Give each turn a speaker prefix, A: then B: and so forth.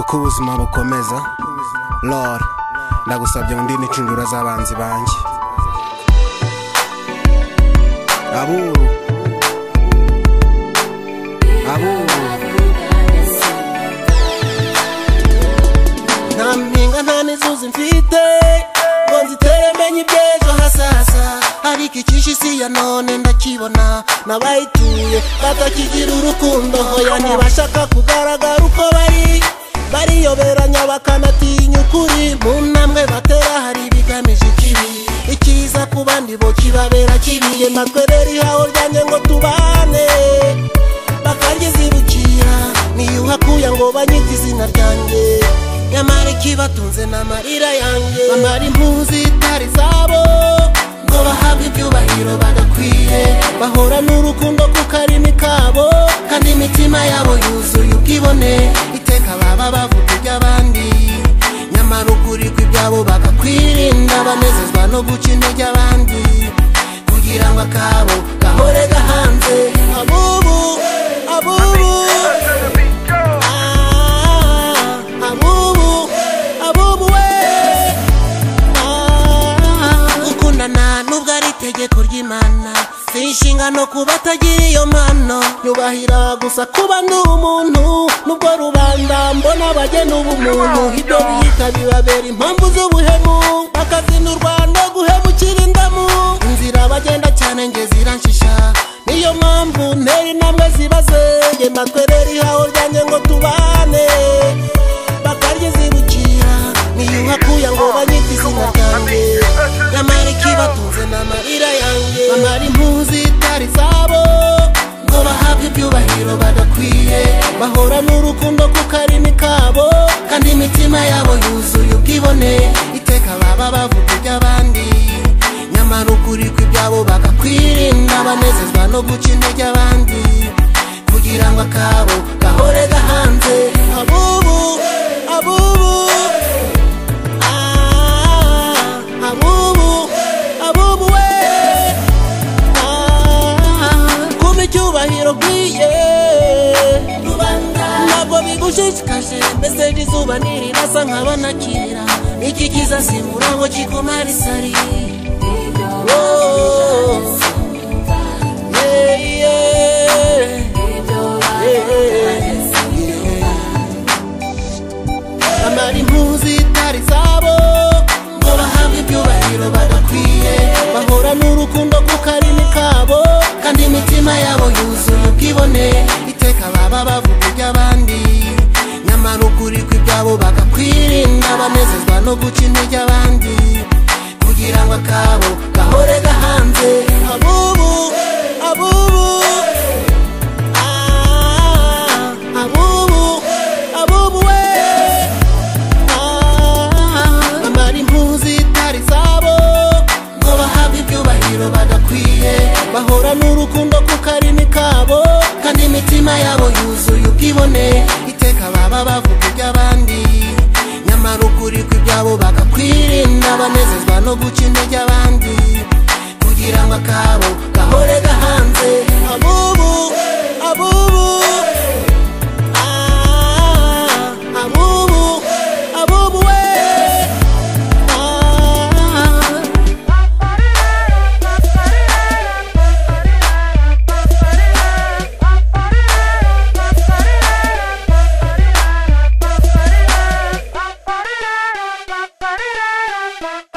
A: ko ubuzima bukomeza lord ndagusabye undinde incundura z'abanzi banjye aburu aburu
B: nta mpinga nta n'izuzi mfite ngo nzitere menye iby'ejo hazaza ariko icyishe isi ya none ndakibona n'abayituye batakigira urukundo hoya ntibashaka kugaragara uko bari bariyoberanya bakanatinya ukuri mu ntambwe batera hari ibigamije ikibi ikiza ku bandi bo kibabera kibiye natwe rero ihaho ryanjye ngo tubane bakaryizibukiye niyo uhakuye ngo banyite izina ryanjye nyamara ikibatunze ni amarira yanjye bamara impunzi zitari zabo ngo bahabwe ibyubahiro bagakwiye bahora n'urukundo kuko ari kabo kandi imitima yabo yuzuye ubwibone iteka baba bavuga iby'abandi nyamara ukuri kw'ibyabo bagakwirinda banezezwa no guca intege abandi kugira ngo akabo gahore gahanze abubu abubu Ah, abubu abubu we Ah, gukundana nubwo ari itegeko ry'imana si inshingano ku batagira iyo mpano nyubahira gusa kuba ndi umuntu nubwo rubanda mbona abagena ubumuntu ibyo biyita bibabera impamvu z'ubuhemu bakazina u rwanda guhemukira indamu inzira bagenda cyane nge ziranshisha niyo mpamvu ntera intambwe zibaze nge matwerera ihaho ryanjye ngo tubane bakaryizibukira niyo uhakuye ngo banyite izina ryanjye nyamara ikibatunze ni amarira yanjye bamara impunzi zitari zabo ngo bahabwe ibyubahiro badakwiye bahora n'urukundo kuko ari kabo kandi imitima yabo yuzuye ubwibone iteka baba bavuga iby'abandi nyamara ukuri kw'ibyabo bagakwirinda banezezwa no guca intege abandi kugira ngo akabo gahore gahanze abubu abubu Ah, abubu abubu we Ah, kumpa icyubahiro ukwiye ntabwo bigushishikaje mbese iri zuba ntirirasa nkaba nakira iki kizasimbura ngo kikumare isari Oh, yeah, yeah. amara impunzi zitari zabo ngo bahabwe ibyubahiro badakwiye bahora n'urukundo kuko ari kabo kandi imitima yabo yuzuye ubwibone iteka baba bavuga iby'abandi nyamara ukuri kw'ibyabo bagakwirinda banezezwa no guca intege abandi kugira ngo akabo gahore gahanze abubu abubu Ah, abubu abubu we bamara impunzi zitari zabo ngo bahabwe ibyubahiro badakwiye bahora n'urukundo kuko ari kabo kandi imitima yabo yuzuye ubwibone iteka baba bavuga iby'abandi nyamara ukuri kw'ibyabo bagakwirinda banezezwa no guca intege abandi kugira ngo akabo gahore gahanze abubu abubu Ah, abubu, abubu we. Ah.
C: Ba-ba-dee-da-da, ba-ba-dee-da-da, ba-ba-dee-da-da, ba-ba-dee-da-da, ba-ba-dee-da-da.